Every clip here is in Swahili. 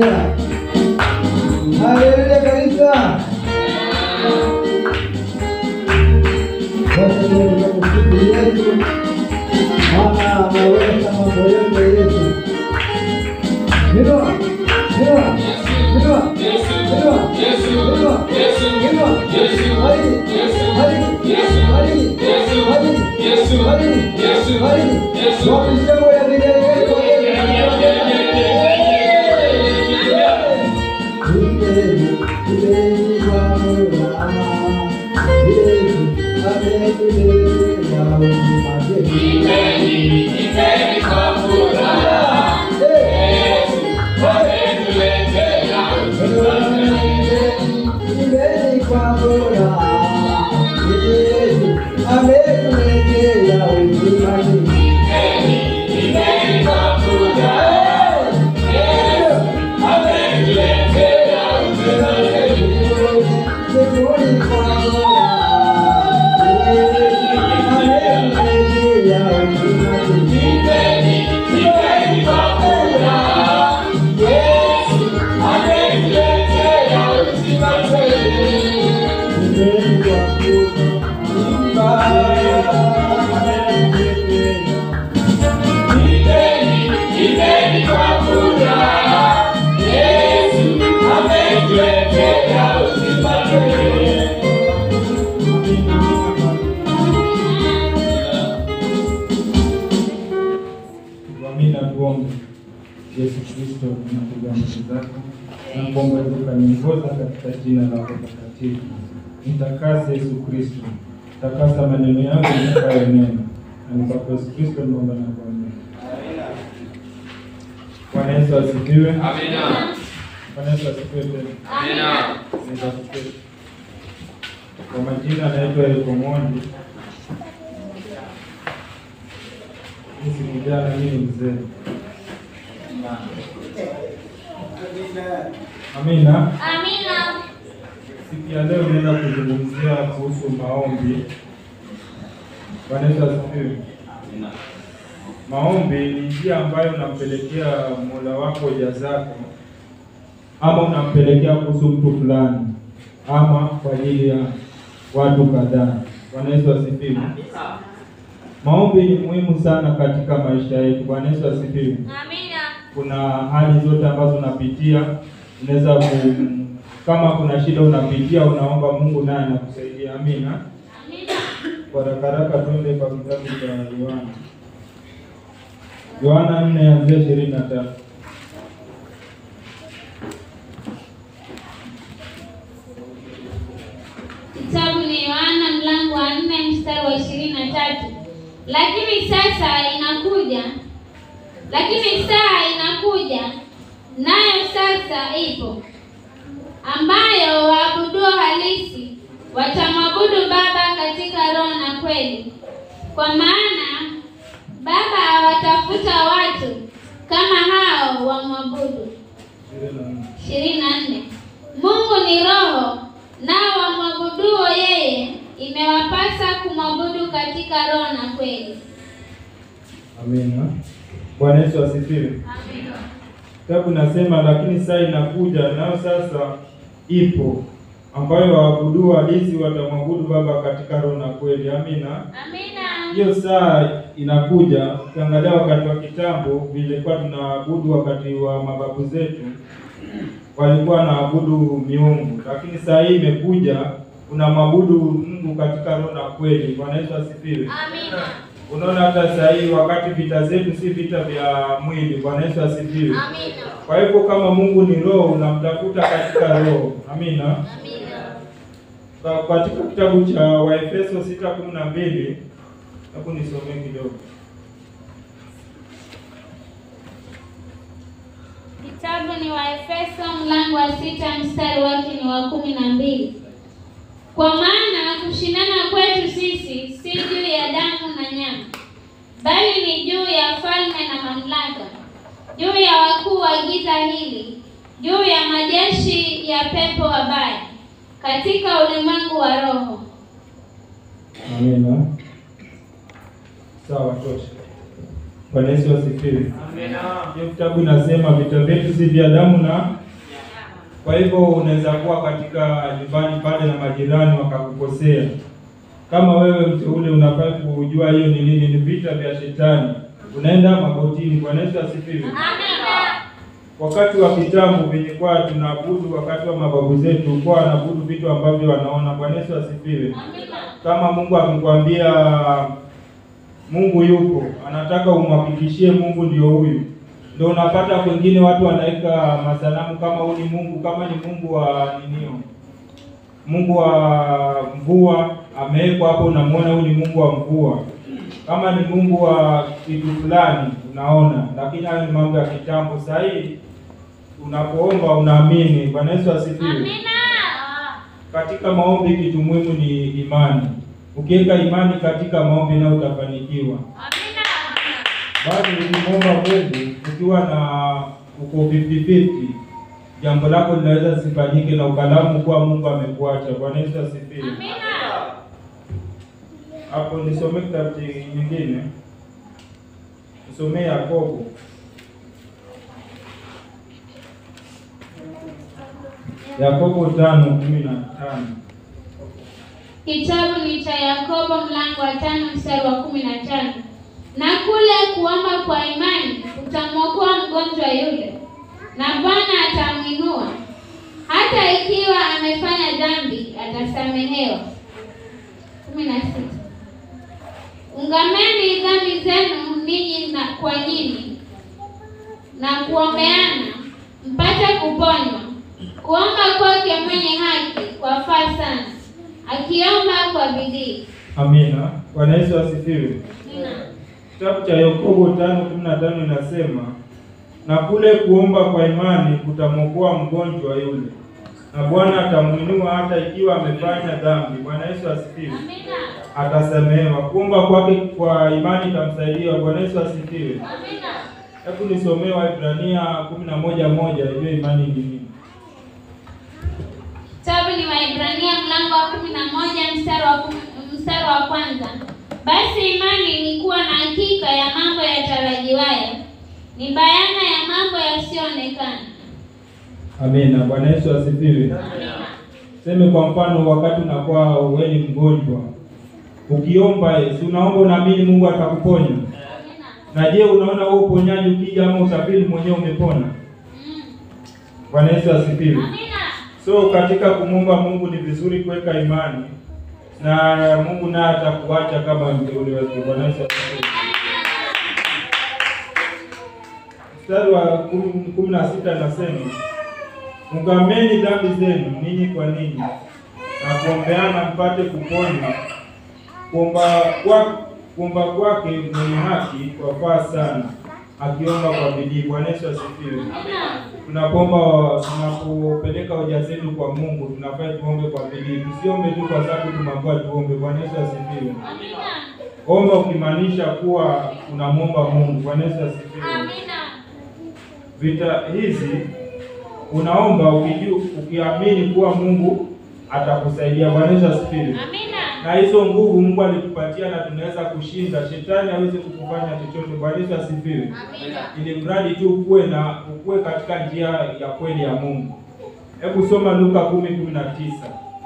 Haleluya. Haleluya kanisa. Basi leo tunamshukuru Yesu. Maana ameweza mambo yote Yesu. Inua. Inua. Inua. Inua. Inua. Inua. Hadi. Hadi. Hadi. Hadi. Hadi. Hadi. Wapi shangwe ya vigelegele kwa Amina, tuombe. Yesu Kristo, tunakuja mbele zako na kuomba ukaniongoza katika jina lako takatifu. Nitakase Yesu Kristo, takasa maneno yangu nikayo neno, na ni kwako Yesu Kristo naomba na kuamini. Bwana Yesu asifiwe. Amina. Bwana Yesu asifiwe tena. Amina. Naweza kuketi. Kwa majina anaitwa Eriko Mondi. Mimi si kijana, mimi ni mzee. Amina. Amina. Siku ya leo naenda kuzungumzia kuhusu maombi. Bwana Yesu asifiwe. Maombi ni njia ambayo unampelekea Mola wako hoja zako, ama unampelekea kuhusu mtu fulani, ama kwa ajili ya watu kadhaa. Bwana Yesu asifiwe. Maombi ni muhimu sana katika maisha yetu. Bwana Yesu asifiwe. Amina. Kuna hali zote ambazo unapitia, unaweza ku, kama kuna shida unapitia, unaomba Mungu naye anakusaidia. Amina. Amina. Kwa haraka haraka tuende kwa kitabu cha Yohana. Yohana nne anzia ishirini na tatu. Kitabu ni Yohana mlango wa nne mstari wa ishirini na tatu. Lakini sasa inakuja, lakini saa inakuja, nayo sasa ipo, ambayo waabuduo halisi watamwabudu Baba katika roho na kweli, kwa maana Baba hawatafuta watu kama hao wamwabudu. ishirini na nne. ishirini na nne. Mungu ni roho, nao wamwabuduo yeye imewapasa kumwabudu katika roho na kweli. Amina. Bwana Yesu asifiwe. Kitabu nasema lakini saa inakuja nayo sasa ipo ambayo waabudu halisi watamwabudu Baba katika roho na kweli. Amina. Amina. Hiyo saa inakuja. Ukiangalia wakati wa kitambo vilikuwa tunaabudu, wakati wa mababu zetu walikuwa wanaabudu miungu, lakini saa hii imekuja unamwabudu Mungu katika roho na kweli. Bwana Yesu asifiwe. Amina. Unaona hata saa hii wakati vita zetu si vita vya mwili. Bwana Yesu asifiwe. Amina. Kwa hivyo kama Mungu ni roho, unamtafuta katika roho. Amina. Amina. Ka- Katika kitabu cha Waefeso sita kumi na mbili hebu nisomee kidogo. Kitabu ni Waefeso mlango wa sita mstari wake ni wa kumi na mbili. Kwa maana kushindana kwetu sisi si juu ya damu na nyama, bali ni juu ya falme na mamlaka, juu ya wakuu wa giza hili, juu ya majeshi ya pepo wabaya katika ulimwengu wa roho. Amina. Sawa, tosha. Bwana Yesu asifiwe. Hiyo kitabu inasema vita vyetu si vya damu na kwa hivyo unaweza kuwa katika nyumbani pale na majirani wakakukosea. Kama wewe mteule unafaa kujua hiyo ni nini, ni vita vya shetani. Unaenda magotini. Bwana Yesu asifiwe. Wakati wa kitambo venye kwa tunaabudu, wakati wa mababu zetu kwa wanaabudu vitu ambavyo wanaona. Bwana Yesu asifiwe. Kama Mungu akikwambia Mungu yupo, anataka umhakikishie Mungu ndio huyu, ndio unapata kwengine watu wanaweka masanamu kama huyu ni Mungu, kama ni Mungu wa ninio, Mungu wa mvua amewekwa hapo, unamwona huyu ni Mungu wa mvua. Kama ni Mungu wa kitu fulani unaona, lakini hayo ni mambo ya kitambo. Sasa hii unapoomba unaamini. Bwana Yesu asifiwe. Katika maombi kitu muhimu ni imani. Ukiweka imani katika maombi nayo utafanikiwa. Basi ukimwomba Mungu ukiwa na uko 50-50, jambo lako linaweza sifanyike na ukalamu kuwa Mungu amekuacha. Bwana Yesu asifiwe. Hapo nisome kitabu nyingine, nisomee Yakobo Yakobo tano kumi na tano. Kitabu ni cha Yakobo mlango wa tano mstari wa kumi na tano. Na kule kuomba kwa imani utamwokoa mgonjwa yule, na Bwana atamwinua. Hata ikiwa amefanya dhambi atasamehewa. kumi na sita. Ungameni dhambi zenu ninyi na kwa nyinyi na kuombeana mpate kuponywa. Kuomba kwake mwenye haki kwafaa sana, akiomba kwa bidii. Amina. Bwana Yesu asifiwe. Nina. Kitabu cha Yakobo tano kumi na tano inasema na kule kuomba kwa imani kutamwokoa mgonjwa yule, na Bwana atamwinua hata ikiwa amefanya dhambi. Bwana Yesu asifiwe. Amina. Atasamehewa. Kuomba kwake kwa imani itamsaidia. Bwana Yesu asifiwe. Amina. Hebu nisomee Waebrania kumi na moja moja ijue imani ni nini. Kitabu ni Waebrania mlango wa kumi na moja mstari wa kumi, mstari wa kwanza. Basi imani ni kuwa na hakika ya mambo yatarajiwayo, ni bayana ya mambo yasiyoonekana. Amina. Bwana Yesu asifiwe. Amina. Seme kwa mfano, wakati unakuwa wewe ni mgonjwa, ukiomba eh, si unaomba unaamini Mungu atakuponya. Amina. Na je, unaona wewe uponyaji ukija ama usafiri mwenyewe umepona? Mm. Bwana Yesu asifiwe. Amina. So katika kumwomba Mungu ni vizuri kuweka imani na Mungu naye atakuacha kama mteule wake. Bwana Yesu asifiwe. Mstari wa kumi kumi na sita nasema ungameni dhambi zenu ninyi kwa ninyi na kuombeana mpate kuponywa. Kuomba kwa kuomba kwake mwenye haki kwafaa sana, akiomba kwa bidii. Bwana Yesu asifiwe. Amina. Tunapomba tunapopeleka hoja zetu kwa Mungu, tunafaa tuombe kwa bidii, tusiombe tu kwa sababu tumeambiwa tuombe. Bwana Yesu asifiwe. Amina. Omba ukimaanisha kuwa unamwomba Mungu. Bwana Yesu asifiwe. Amina. Vita hizi unaomba ukijua, ukiamini kuwa Mungu atakusaidia. Bwana Yesu asifiwe. Amina. Na hizo nguvu Mungu alitupatia na tunaweza kushinda shetani, hawezi kukufanya chochote. Bwana Yesu asifiwe. Amina. ili mradi tu ukuwe na ukuwe katika njia ya kweli ya Mungu. Hebu soma Luka kumi kumi na tisa.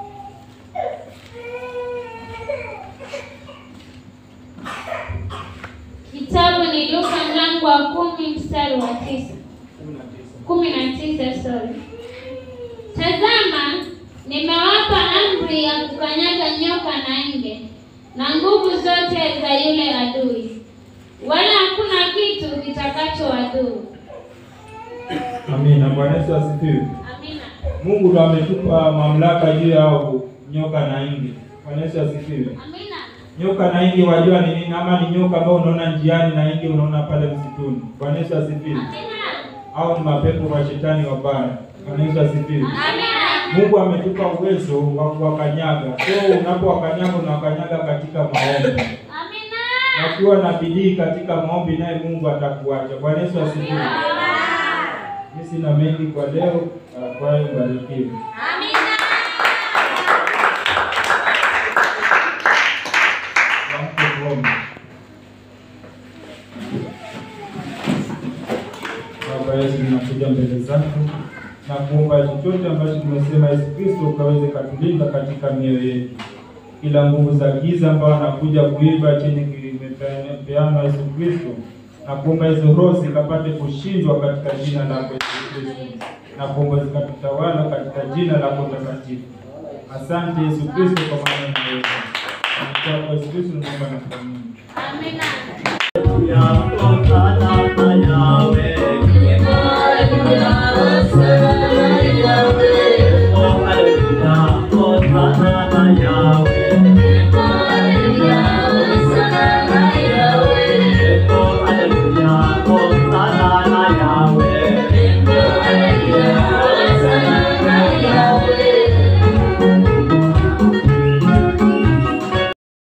Kitabu ni Luka mlango wa kumi mstari wa tisa. kumi na tisa sorry. Tazama, nimewapa amri ya kukanyaga nyoka na nge na nguvu zote za yule adui, wala hakuna kitu kitakachowadhuru. Amina. Bwana Yesu asifiwe. Amina. Mungu ndo ametupa mamlaka juu yao nyoka na nge. Bwana Yesu asifiwe. Amina. Nyoka na nge wajua ni nini? Ama ni nyoka ambao unaona njiani na nge unaona pale msituni. Bwana Yesu asifiwe. Amina. Au ni mapepo wa shetani wabaya. Bwana Yesu asifiwe. Amina. Mungu ametupa uwezo wa kuwakanyaga. So unapowakanyaga unawakanyaga katika maombi. Amina. na ukiwa na bidii katika maombi, naye Mungu atakuacha. Bwana Yesu asifiwe. Mimi sina mengi kwa leo. uh, Kwa hiyo mbarikiwe. Amina. Tuamke tuombe. Yesu, ninakuja mbele zako na kuomba chochote ambacho tumesema, Yesu Kristo, ukaweze katulinda katika mioyo yetu, kila nguvu za giza ambao anakuja kuiba chenye kimepeanwa Yesu Kristo, na kuomba hizo roho zikapate kushindwa katika jina lako Yesu Kristo, na kuomba zikatutawala katika jina lako takatifu. Asante Yesu Kristo kwa maana unaweza. Kwa Yesu Kristo naomba na kuamini. Amina. ya